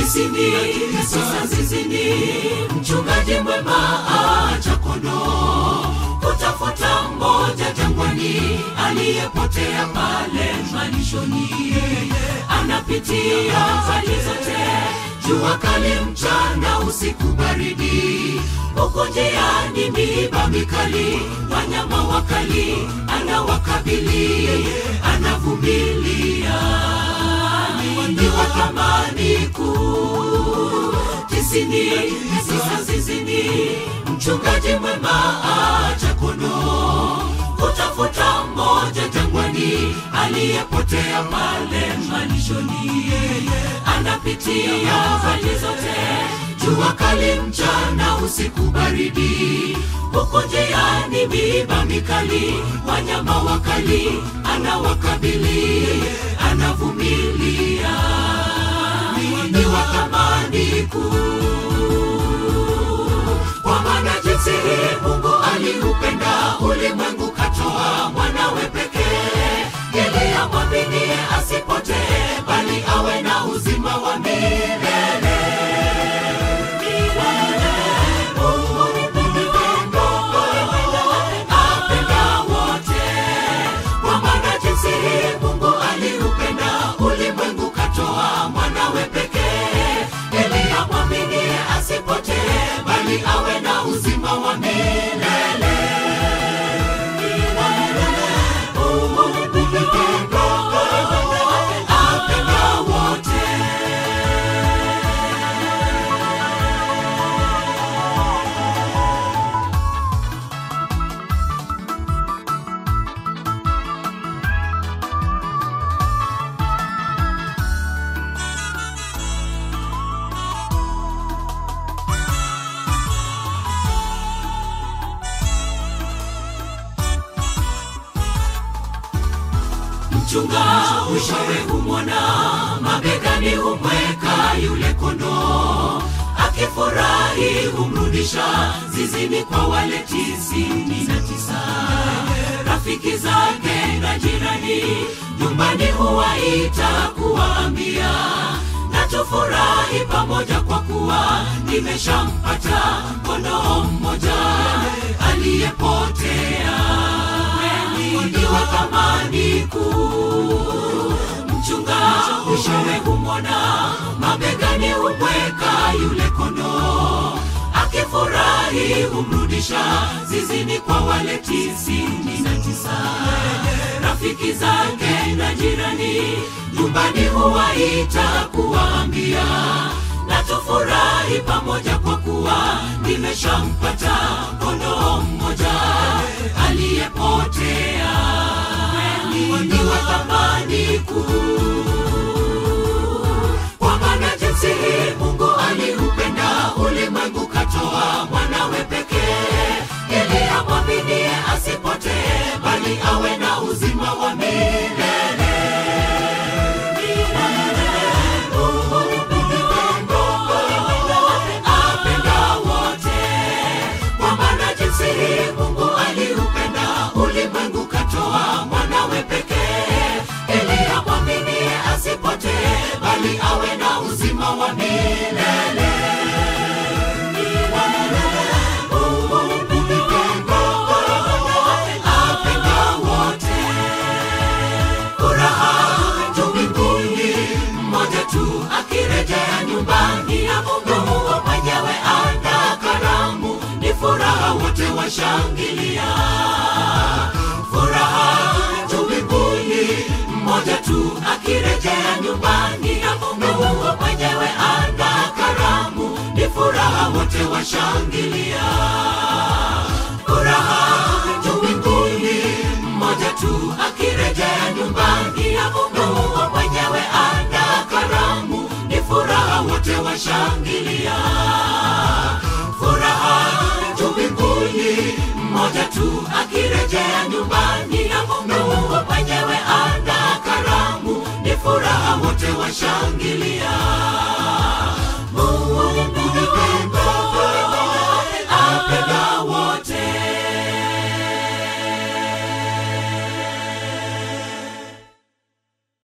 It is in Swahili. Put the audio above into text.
tisini tisa zizini mchungaji mwema acha kondoo kutafuta mmoja jangwani aliyepotea pale malishoni anapitia hali zote jua kali mchana usiku baridi huko njiani miiba mikali wanyama wakali anawakabili anavumilia ni wa thamani kuu tisini tisa zizini mchungaji mwema acha kondoo kutafuta mmoja jangwani aliyepotea pale malishoni anapitia hali zote jua kali mchana usiku baridi huko njiani miiba mikali wanyama wakali anawakabili anavumilia ni wa thamani kuu kwa maana jinsi hii mungu aliupenda ulimwengu katoa mwanawe pekee ili amwaminie asipotee bali awe na uzima wa milele Milele. Mungu ni pendo, apenda wote. Kwa maana jinsi hii mungu aliupenda ulimwengu katoa mwanawe pekee ili amwaminie asipotee bali awe na uzima wa milele Mungu ni pendo, apenda wote mchunga mwishowe humwona mabegani humweka yule kondoo akifurahi humrudisha zizini kwa wale tisini na tisa rafiki zake na jirani nyumbani huwaita kuwaambia na tufurahi pamoja kwa kuwa nimeshampata kondoo mmoja aliyepotea ni wa thamani kuu mchunga mwishowe humwona mabegani humweka yule kondoo akifurahi humrudisha zizini kwa wale tisini na tisa rafiki zake na jirani nyumbani huwaita kuwaambia na tufurahi pamoja kwa kuwa nimeshampata kondoo mmoja aliyepotea ni wa thamani kuu kwa maana jinsi hii mungu aliupenda ulimwengu katoa mwanawe pekee ili amwaminie asipotee bali awe na uzima wa milele Mungu ni pendo, apenda wote. Kwa maana jinsi hii mungu aliupenda ulimwengu katoa mwanawe pekee ili amwaminie asipotee bali awe na uzima wa milele Mungu ni pendo, apenda wote furaha tu mbinguni mmoja tu akirejea nyumbani ya mungu mungu mwenyewe ana karamu ni furaha wote washangilia furaha tu mbinguni mmoja tu akirejea nyumbani ya mungu mungu mwenyewe ana karamu ni furaha wote washangilia furaha tu mbinguni mmoja tu akirejea nyumbani ya mungu mungu mwenyewe ana karamu ni furaha wote washangilia furaha tu mbinguni mmoja tu akirejea nyumbani ya mungu mungu mwenyewe ana karamu ni furaha wote washangilia